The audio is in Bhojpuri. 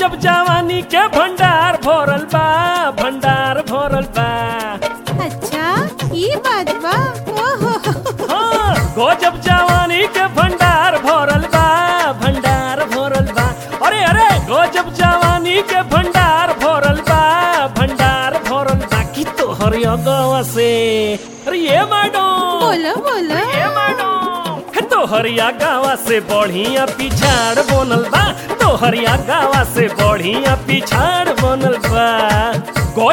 गजब जवानी के भंडार भरल बा भंडार भरल बा अच्छा ये बात बा ओहो हाँ गजब जवानी के भंडार भरल बा भंडार भरल बा अरे अरे गजब जवानी के भंडार भरल बा भंडार भरल बा की तोहर अगवा से अरे ये मैडम बोलो बोलो ए मैडम हे तोहरिया गावा से बढ़िया पिछाड़ बनल बा तोहरिया गावा से बढ़िया पिछाड़ बनल बा